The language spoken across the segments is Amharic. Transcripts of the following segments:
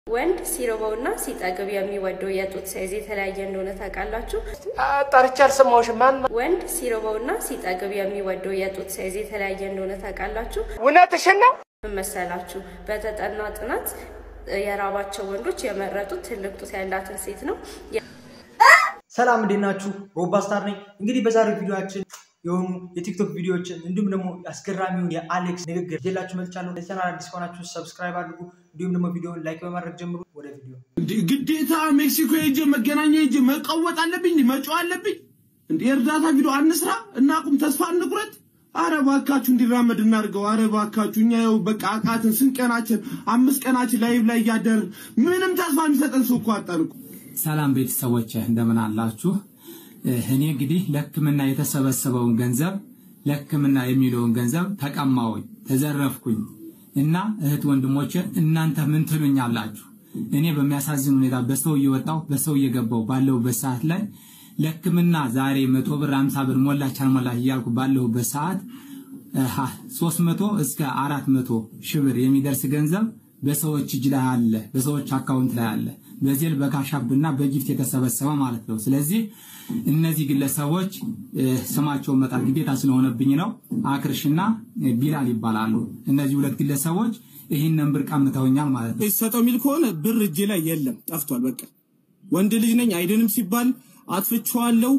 ወንድ ሲርበውና ሲጠግብ የሚወደው የጡት ሳይዝ የተለያየ እንደሆነ ታውቃላችሁ? ጠርቼ አልሰማሁሽም። ማን ወንድ ሲርበውና ሲጠግብ የሚወደው የጡት ሳይዝ የተለያየ እንደሆነ ታውቃላችሁ? እውነትሽን ነው? ምን መሰላችሁ? በተጠና ጥናት የራባቸው ወንዶች የመረጡት ትልቅ ጡት ያላትን ሴት ነው። ሰላም እንዴት ናችሁ? ሮባ ስታር ነኝ። እንግዲህ በዛሬው ቪዲዮችን የሆኑ የቲክቶክ ቪዲዮዎችን እንዲሁም ደግሞ አስገራሚውን የአሌክስ ንግግር ይዤላችሁ መጥቻለሁ። ለቻናል አዲስ ከሆናችሁ ሰብስክራይብ አድርጉ፣ እንዲሁም ደግሞ ቪዲዮውን ላይክ በማድረግ ጀምሩ። ወደ ቪዲዮ ግዴታ ሜክሲኮ ሄጄ መገናኛ ሄጄ መቀወጥ አለብኝ፣ መጫው አለብኝ። እንደ የእርዳታ ቪዲዮ አንስራ፣ እናቁም፣ ተስፋ እንቁረጥ። አረ ባካችሁ እንዲራመድ እናድርገው። አረ ባካችሁ እኛ ይኸው በቃ አቃትን። ስንት ቀናችን? አምስት ቀናችን ላይቭ ላይ እያደርን ምንም ተስፋ የሚሰጠን ሰው እኮ አጣን እኮ። ሰላም ቤተሰቦች እንደምን አላችሁ? እኔ እንግዲህ ለሕክምና የተሰበሰበውን ገንዘብ ለሕክምና የሚለውን ገንዘብ ተቀማውኝ፣ ተዘረፍኩኝ እና እህት ወንድሞቼ እናንተ ምን ትሉኛላችሁ? እኔ በሚያሳዝን ሁኔታ በሰው እየወጣው በሰው እየገባው ባለሁበት ሰዓት ላይ ለሕክምና ዛሬ መቶ ብር አምሳ ብር ሞላች አልሞላች እያልኩ ባለሁበት ሰዓት ሶስት መቶ እስከ አራት መቶ ሺህ ብር የሚደርስ ገንዘብ በሰዎች እጅ ላይ አለ፣ በሰዎች አካውንት ላይ አለ። በዜል በካሻብና በጊፍት የተሰበሰበ ማለት ነው። ስለዚህ እነዚህ ግለሰቦች ስማቸውን መጣት ግዴታ ስለሆነብኝ ነው። አክርሽና ቢላል ይባላሉ። እነዚህ ሁለት ግለሰቦች ይህንን ብር ቀምተውኛል ማለት ነው። ሰጠው የሚል ከሆነ ብር እጄ ላይ የለም፣ ጠፍቷል። በቃ ወንድ ልጅ ነኝ አይድንም ሲባል አጥፍቼዋለሁ።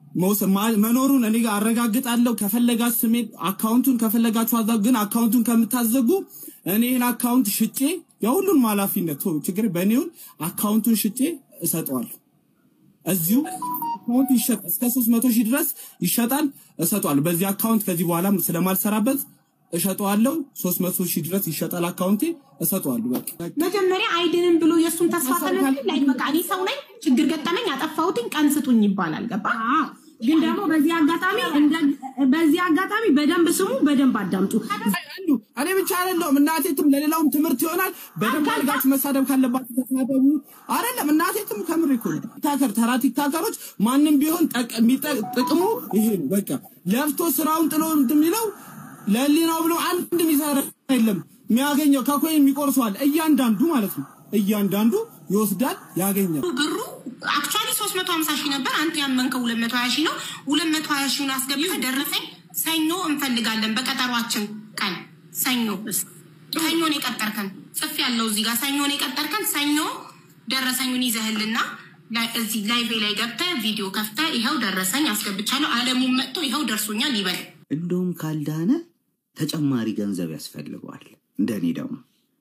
መኖሩን እኔ ጋር አረጋግጣለሁ። ከፈለጋችሁ ስሜን አካውንቱን ከፈለጋችሁ አዛ ግን አካውንቱን ከምታዘጉ እኔ ይህን አካውንት ሽጬ የሁሉንም ኃላፊነት ችግር በእኔውን አካውንቱን ሽጬ እሰጠዋለሁ። እዚሁ አካውንት ይሸጥ እስከ 300 ሺህ ድረስ ይሸጣል፣ እሰጠዋለሁ። በዚህ አካውንት ከዚህ በኋላ ስለማልሰራበት እሸጠዋለሁ። 300 ሺህ ድረስ ይሸጣል አካውንቴ፣ እሰጠዋለሁ። በቃ መጀመሪያ አይድንም ብሎ የእሱን ተስፋ ተነሱ ላይ በቃ እኔ ሰው ነኝ፣ ችግር ገጠመኝ፣ አጠፋሁትኝ፣ ቀን ስጡኝ ይባላል። ገባ ግን ደግሞ በዚህ አጋጣሚ በዚህ አጋጣሚ በደንብ ስሙ፣ በደንብ አዳምጡ። አንዱ እኔ ብቻ አይደለሁም እናቴትም ለሌላውም ትምህርት ይሆናል። በደንብ አድርጋችሁ መሳደብ ካለባችሁ ተሳደቡ። አይደለም እናቴትም ከምር እኮ ነው። ቲክታከር ተራ ቲክታከሮች ማንም ቢሆን ጥቅሙ ይሄ ነው። በቃ ለፍቶ ስራውን ጥሎ እንደሚለው ለሊናው ብሎ አንድ የሚሰራ የለም። የሚያገኘው ከኮይ የሚቆርሰዋል እያንዳንዱ ማለት ነው። እያንዳንዱ ይወስዳል ያገኛል። ብሩ አክቹዋሊ 350 ሺህ ነበር። አንተ ያመንከው 220 ሺህ ነው። 220 ሺውን አስገብተህ ደረሰኝ ሰኞ እንፈልጋለን በቀጠሯችን ቀን ሰኞ ሰኞን የቀጠርከን ጽፍ ያለው እዚህ ጋር ሰኞን የቀጠርከን ሰኞ ደረሰኙን ይዘህልና እዚህ ላይቭ ላይ ገብተህ ቪዲዮ ከፍተህ ይኸው ደረሰኝ አስገብቻለሁ፣ አለሙን መጥቶ ይኸው ደርሶኛል ይበል። እንደውም ካልዳነ ተጨማሪ ገንዘብ ያስፈልገዋል። እንደኔ ደግሞ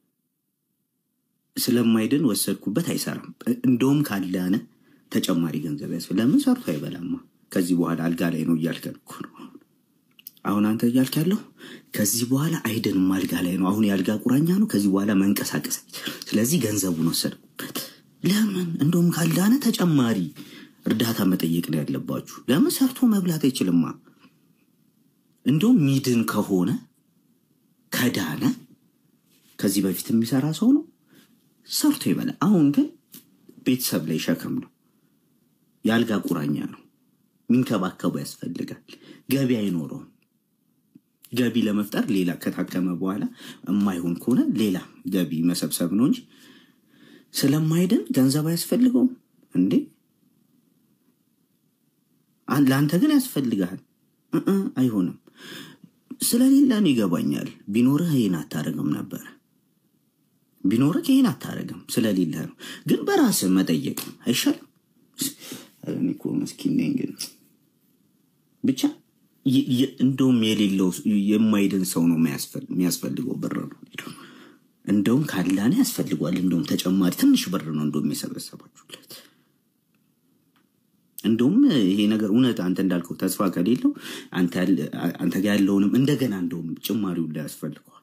ስለማይድን ወሰድኩበት አይሰራም። እንደውም ካልዳነ ተጨማሪ ገንዘብ ያስፈልግ። ለምን ሰርቶ አይበላማ። ከዚህ በኋላ አልጋ ላይ ነው እያልከን እኮ ነው። አሁን አንተ እያልክ ያለው ከዚህ በኋላ አይድንም፣ አልጋ ላይ ነው። አሁን የአልጋ ቁራኛ ነው። ከዚህ በኋላ መንቀሳቀስ ስለዚህ ገንዘቡን ወሰድኩበት። ለምን እንደውም ካልዳነ ተጨማሪ እርዳታ መጠየቅ ነው ያለባችሁ። ለምን ሰርቶ መብላት አይችልማ። እንደውም ሚድን ከሆነ ከዳነ ከዚህ በፊት የሚሰራ ሰው ነው ሰርቶ ይበላል። አሁን ግን ቤተሰብ ላይ ሸክም ነው፣ የአልጋ ቁራኛ ነው። ሚንከባከቡ ያስፈልጋል። ገቢ አይኖረውም። ገቢ ለመፍጠር ሌላ ከታከመ በኋላ የማይሆን ከሆነ ሌላ ገቢ መሰብሰብ ነው እንጂ ስለማይድን ገንዘብ አያስፈልገውም እንዴ። ለአንተ ግን ያስፈልግሃል። አይሆንም። ስለሌለ ነው ይገባኛል። ቢኖርህ ይህን አታደርግም ነበረ። ቢኖርህ ይህን አታደርግም ስለሌለ ነው። ግን በራስህ መጠየቅ አይሻልም? እኔ እኮ መስኪን ነኝ። ግን ብቻ እንደውም የሌለው የማይድን ሰው ነው የሚያስፈልገው ብር ነው። እንደውም ካላነ ያስፈልጓል። እንደውም ተጨማሪ ትንሽ ብር ነው እንደውም የሰበሰባችሁለት። እንደውም ይሄ ነገር እውነት አንተ እንዳልከው ተስፋ ከሌለው አንተ ጋር ያለውንም እንደገና እንደውም ጭማሪው ላይ ያስፈልገዋል።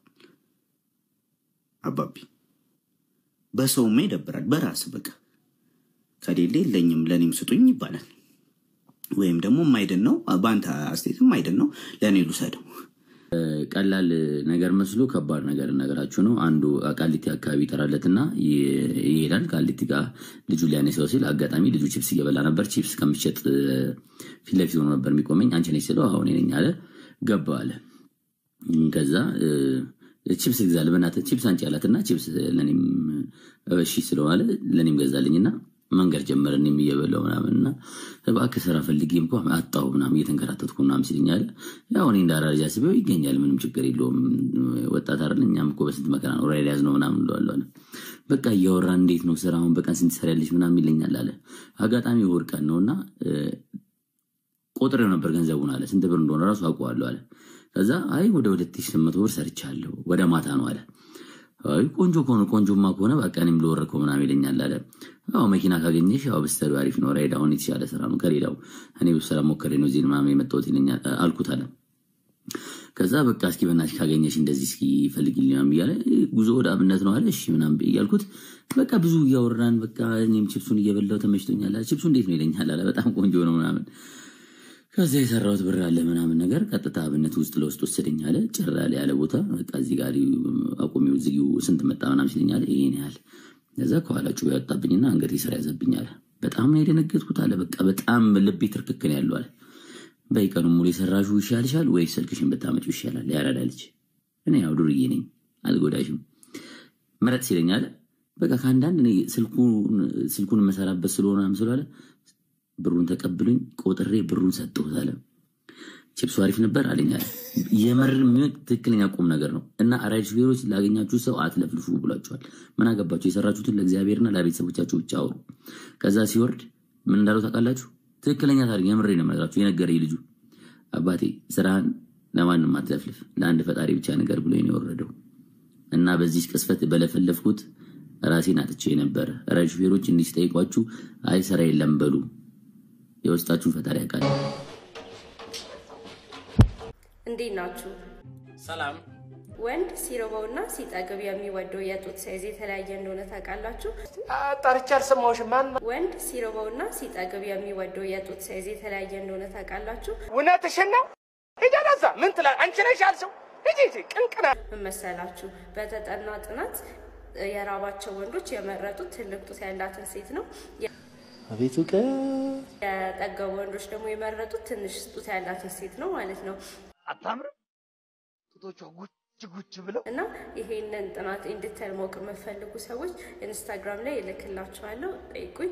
አባቢ በሰውማ ይደብራል። በራስ በቃ ከሌለ የለኝም ለእኔም ስጡኝ ይባላል። ወይም ደግሞ የማይድን ነው በአንተ አስተያየት የማይድን ነው ለእኔ ልውሰደው። ቀላል ነገር መስሎ ከባድ ነገር ነገራችሁ ነው። አንዱ ቃሊቲ አካባቢ ይጠራለትና ይሄዳል። ቃሊቲ ጋር ልጁ ሊያነሳው ሲል አጋጣሚ ልጁ ቺፕስ እየበላ ነበር። ቺፕስ ከምሸጥ ፊት ለፊት ሆኖ ነበር የሚቆመኝ። አንቺ ነሽ ስለው አሁን ነኝ አለ። ገባ አለ። ከዛ ቺፕስ ግዛል በእናትህ ቺፕስ አንቺ አላት እና ቺፕስ ለእኔም እሺ ስለዋለ ለእኔም ገዛልኝና መንገድ ጀመረ እኔም እየበላሁ ምናምን እና እባክህ ስራ ፈልጌ እንኳ አጣሁ ምናምን እየተንከራተትኩ ምናምን ሲለኝ አለ ያው እኔ እንደ አራጃ ስቤው ይገኛል ምንም ችግር የለውም ወጣት አይደል እኛም እኮ በስንት መከራ ነው ራይድ ያዝ ነው ምናምን እለዋለሁ አለ በቃ እያወራን እንዴት ነው ስራ አሁን በቀን ስንት ትሰሪያለሽ ምናምን ይለኛል አለ አጋጣሚ እሑድ ቀን ነው እና ቆጥሬው ነበር ገንዘቡን አለ ስንት ብር እንደሆነ ራሱ አውቀዋለሁ አለ ከዛ አይ ወደ ሁለት ሺህ ስምንት መቶ ብር ሰርቻለሁ ወደ ማታ ነው አለ አይ ቆንጆ ከሆነ ቆንጆማ ከሆነ በቃ እኔም ልወረድከው ምናምን ይለኛል አለ ያው መኪና ካገኘሽ ያው ብስተዱ አሪፍ ነው ራይድ አሁን የተሻለ ስራ ነው ከሌላው እኔ ብዙ ስራ ሞከሬ ነው እዚህ ምናምን የመጣሁት ይለኛል አልኩት አለ ከዛ በቃ እስኪ በእናትሽ ካገኘሽ እንደዚህ እስኪ ፈልጊልኝ ምናምን እያለ ጉዞ ወደ አብነት ነው አለ እሺ ምናምን እያልኩት በቃ ብዙ እያወራን በቃ እኔም ችፕሱን እየበላው ተመችቶኛል አለ ችፕሱ እንዴት ነው ይለኛል አለ በጣም ቆንጆ ነው ምናምን ከዛ የሰራሁት ብር አለ ምናምን ነገር ቀጥታ አብነት ውስጥ ለውስጥ ወሰደኝ አለ ጭር ያለ ያለ ቦታ በቃ እዚህ ጋር አቁሚው ዝጊው ስንት መጣ ምናምን ሲለኝ አለ ይሄን ያህል ከዛ ከኋላ ጩቤ ያወጣብኝና አንገቴ ስራ ያዘብኝ አለ በጣም ነው የደነገጥኩት አለ በቃ በጣም ልቤ ትርክክን ያለው አለ በይቀኑ ሙሉ የሰራሹ ይሻልሻል ወይ ስልክሽን ብታመጪው ይሻላል ያራዳ ልጅ እኔ ያው ዱርዬ ነኝ አልጎዳሽም ምረጥ ሲለኝ አለ በቃ ከአንዳንድ እኔ ስልኩን መሰራበት ስለሆነ ምስሉ አለ ብሩን ተቀብሉኝ ቆጥሬ ብሩን ሰጠሁት አለ ቺፕሱ አሪፍ ነበር አለኝ አለ የምር ትክክለኛ ቁም ነገር ነው እና ራይድ ሹፌሮች ላገኛችሁ ሰው አትለፍልፉ ብሏቸዋል ምን አገባቸው የሰራችሁትን ለእግዚአብሔርና ለቤተሰቦቻችሁ ብቻ አውሩ ከዛ ሲወርድ ምን እንዳለው ታውቃላችሁ ትክክለኛ ታሪክ የምሬ ነው የምነግራችሁ የነገረኝ ልጁ አባቴ ስራህን ለማንም አትለፍልፍ ለአንድ ፈጣሪ ብቻ ነገር ብሎ ነው የወረደው እና በዚህ ቅስፈት በለፈለፍኩት ራሴን አጥቼ ነበር ራይድ ሹፌሮች እንዲህ ሲጠይቋችሁ አይ ስራ የለም በሉ የውስጣችሁን ፈጣሪ ያውቃል እንዴት ናችሁ? ሰላም ወንድ ሲርበውና ሲጠግብ የሚወደው የጡት ሳይዝ የተለያየ እንደሆነ ታውቃላችሁ? ጠርቼ አልሰማሁሽም። ማን ወንድ ሲርበውና ሲጠግብ የሚወደው የጡት ሳይዝ የተለያየ እንደሆነ ታውቃላችሁ? እውነትሽን ነው? ሂጂ ወደዛ። ምን ትላለህ? አንቺ ነሽ ያልሽው። ሂጂ ሂጂ። ቅንቅና ምን መሰላችሁ? በተጠና ጥናት የራባቸው ወንዶች የመረጡት ትልቅ ጡት ያላትን ሴት ነው። አቤቱ ቀ የጠገቡ ወንዶች ደግሞ የመረጡት ትንሽ ጡት ያላትን ሴት ነው ማለት ነው። አታምርም? ጡቶቿ ጉች ጉች ብለው እና ይሄንን ጥናት እንድተል ማወቅ የምትፈልጉ ሰዎች ኢንስታግራም ላይ እልክላችኋለሁ፣ ጠይቁኝ።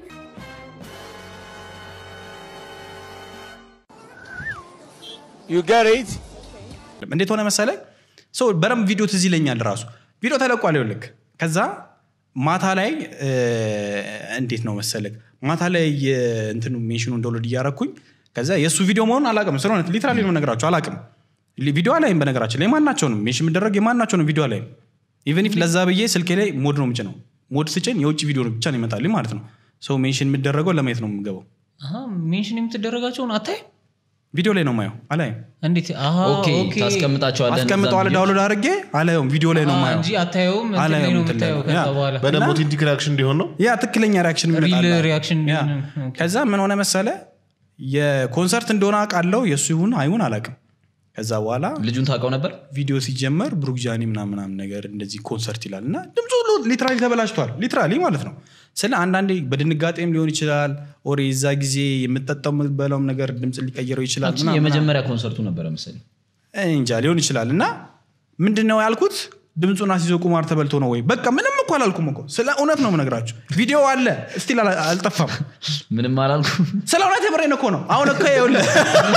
ዩ ጋት ኢት እንዴት ሆነ መሰለ ሰው በደንብ ቪዲዮ ትዝ ይለኛል ራሱ ቪዲዮ ተለቋል ይኸውልህ ከዛ ማታ ላይ እ፣ እንዴት ነው መሰለህ ማታ ላይ እንትኑ ሜንሽኑ እንደወለድ እያረኩኝ ከዛ የእሱ ቪዲዮ መሆኑን አላቅም ስለሆነ ሊትራሊ ነው ነገራቸው አላቅም ቪዲዮ አላይም በነገራችን ላይ የማናቸውንም ሜንሽን የሚደረግ የማናቸውንም ቪዲዮ አላይም ኢቨን ኢፍ ለዛ ብዬ ስልኬ ላይ ሞድ ነው ምጭ ነው ሞድ ስጭን የውጭ ቪዲዮ ብቻ ነው ይመጣልኝ ማለት ነው ሰው ሜንሽን የሚደረገው ለማየት ነው የምገባው አሀ፣ ሜንሽን የምትደረጋቸውን አታይ ቪዲዮ ላይ ነው ማየው አላይም እንዴት አሀ፣ ኦኬ ኦኬ። ታስቀምጣቸዋለህ አስቀምጠዋል እነዛን ዳውንሎድ አድርጌ አላየውም ቪዲዮ ላይ ነው አሀ፣ ማየው እንጂ አታየውም እንትን ላይ አላየውም ነው እንትን ላይ የምታየው ነው። ከዛ ያ። በኋላ በደንብ ኦቴንቲክ ሪያክሽን እንዲሆን ነው ያ ትክክለኛ ሪያክሽን ሪል ይመጣል ሪያክሽን ያ። ከዛ ምን ሆነ መሰለ የኮንሰርት እንደሆነ አውቃለሁ የእሱ ይሁን አይሁን አላውቅም ከዛ በኋላ ልጁን ታውቀው ነበር ቪዲዮ ሲጀመር ብሩክ ጃኒ ምናምን ምናምን ነገር እንደዚህ ኮንሰርት ይላል እና ድምፁ ሁሉ ሊትራሊ ተበላሽቷል ሊትራሊ ማለት ነው ስለ አንዳንዴ በድንጋጤም ሊሆን ይችላል ኦር የዛ ጊዜ የምጠጣው የምትበላውም ነገር ድምፅ ሊቀይረው ይችላል አንቺ ምናምን የመጀመሪያ ኮንሰርቱ ነበረ መሰለኝ እኔ እንጃ ሊሆን ይችላል እና ምንድን ነው ያልኩት ድምፁን አስይዞ ቁማር ተበልቶ ነው ወይ በቃ ምንም እኮ አላልኩም እኮ ስለ እውነት ነው የምነግራችሁ ቪዲዮ አለ ስቲል አልጠፋም ምንም አላልኩም ስለ እውነት የምሬን እኮ ነው አሁን እኮ ይኸውልህ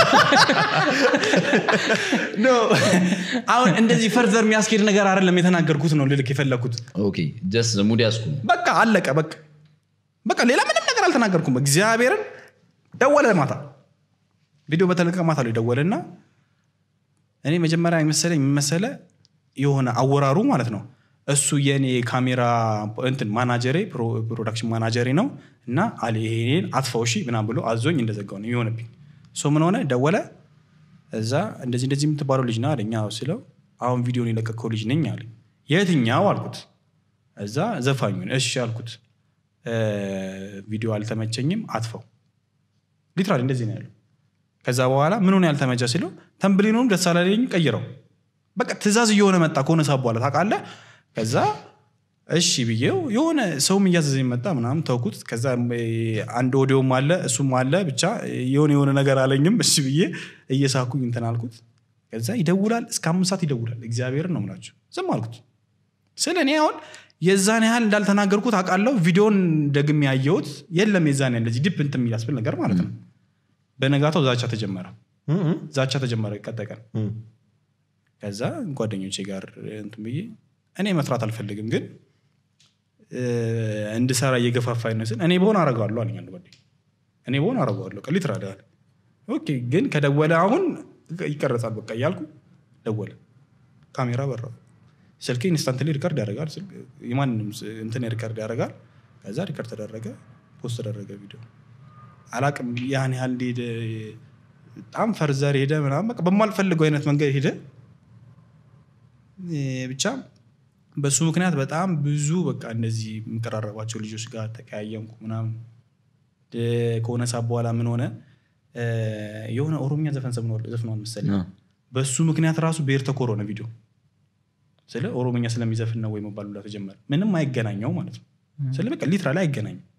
ኖ አሁን እንደዚህ ፈርዘር የሚያስኬድ ነገር አይደለም የተናገርኩት ነው ልልክ የፈለግኩት ኦኬ ጀስት ሙድ ያስኩ በቃ አለቀ በቃ በቃ ሌላ ምንም ነገር አልተናገርኩም እግዚአብሔርን ደወለ ማታ ቪዲዮ በተለቀቀ ማታ ላይ ደወለና እኔ መጀመሪያ የመሰለኝ የመሰለ የሆነ አወራሩ ማለት ነው እሱ የኔ ካሜራ እንትን ማናጀሬ ፕሮ- ፕሮዳክሽን ማናጀሬ ነው እና አለ ይሄን አጥፋው እሺ ምናምን ብሎ አዞኝ እንደዘጋው ነው የሆነብኝ ሶ ምን ሆነ ደወለ እዛ እንደዚህ እንደዚህ የምትባለው ልጅ ና አለኛ ስለው አሁን ቪዲዮን የለቀቀው ልጅ ነኝ አለ የትኛው አልኩት እዛ ዘፋኙን እሺ አልኩት እ፣ ቪዲዮ አልተመቸኝም አጥፈው ሊትራሊ እንደዚህ ነው ያለው ከዛ በኋላ ምኑን ያልተመቸ ሲለው ተንብሊኑን ደስ አላለኝ ቀይረው በቃ ትእዛዝ እየሆነ መጣ ከሆነ ሰዓት በኋላ ታውቃለህ ከዛ እሺ ብዬው የሆነ ሰውም እያዘዘኝ መጣ ምናምን ተውኩት ከዛ እ፣ አንድ ኦዲዮም አለ እሱም አለ ብቻ የሆነ የሆነ ነገር አለኝም እሺ ብዬ እየሳኩኝ እንትን አልኩት ከዛ ይደውላል እስከ አምስት ሰዓት ይደውላል እግዚአብሔርን ነው ምላቸው ዝም አልኩት ስለ እኔ አሁን የዛን ያህል እንዳልተናገርኩት አውቃለሁ ቪዲዮን ደግሜ ያየሁት የለም የዛን ያህል እንደዚህ ዲፕ እንትን የሚያስብል ነገር ማለት ነው በነጋታው ዛቻ ተጀመረ ዛቻ ተጀመረ ቀጣይ ቀን ከዛ ጓደኞቼ ጋር እንትን ብዬ እኔ መስራት አልፈልግም ግን እ፣ እንድሰራ እየገፋፋኝ ነው ስል እኔ በሆን አረገዋለሁ አለኝ አንድ ጓደኛ እኔ በሆን አረገዋለሁ ቀሊት ራዳል ኦኬ ግን ከደወለ አሁን ይቀረጻል በቃ እያልኩ ደወለ ካሜራ በራ ስልክ ኢንስታንትሊ ሪከርድ ያደርጋል ስልክ የማንንም ስ- እንትን ሪከርድ ያደርጋል ከዛ ሪከርድ ተደረገ ፖስት ተደረገ ቪዲዮ አላቅም ያን ያህል ሄደ በጣም ፈርዘር ሄደ ምናምን በቃ በማልፈልገው አይነት መንገድ ሄደ እ፣ ብቻ በሱ ምክንያት በጣም ብዙ በቃ እንደዚህ የምቀራረባቸው ልጆች ጋር ተቀያየምኩ ምናምን እ፣ ከሆነ ሰዓት በኋላ ምን ሆነ እ፣ የሆነ ኦሮምኛ ዘፈን ዘፍኗል ዘፍኗል መሰለኝ በሱ ምክንያት ራሱ ብሔር ተኮር ሆነ ቪዲዮ ስለ ኦሮምኛ ስለሚዘፍን ነው ወይ መባል ሁላ ተጀመረ ምንም አይገናኘው ማለት ነው ስለ በቃ ሊትራ ላይ አይገናኝም